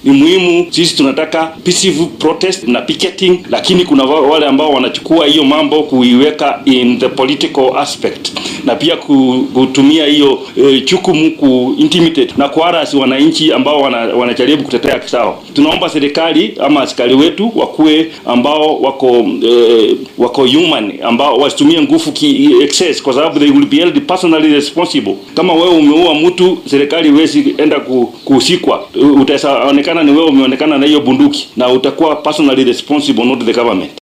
ni muhimu. Sisi tunataka peaceful protest na picketing, lakini kuna wale ambao wanachukua hiyo mambo kuiweka in the political aspect na pia kutumia hiyo e, chukumu ku intimidate na kuarasi wananchi ambao wana, wanajaribu kutetea haki zao. Tunaomba serikali ama askari wetu wakuwe ambao wako e, wako human ambao wasitumie nguvu ki excess, kwa sababu they will be held personally responsible. Kama wewe umeua mtu, serikali huwezi enda kuhusikwa, utaonekana ni wewe umeonekana na hiyo bunduki na utakuwa personally responsible, not the government.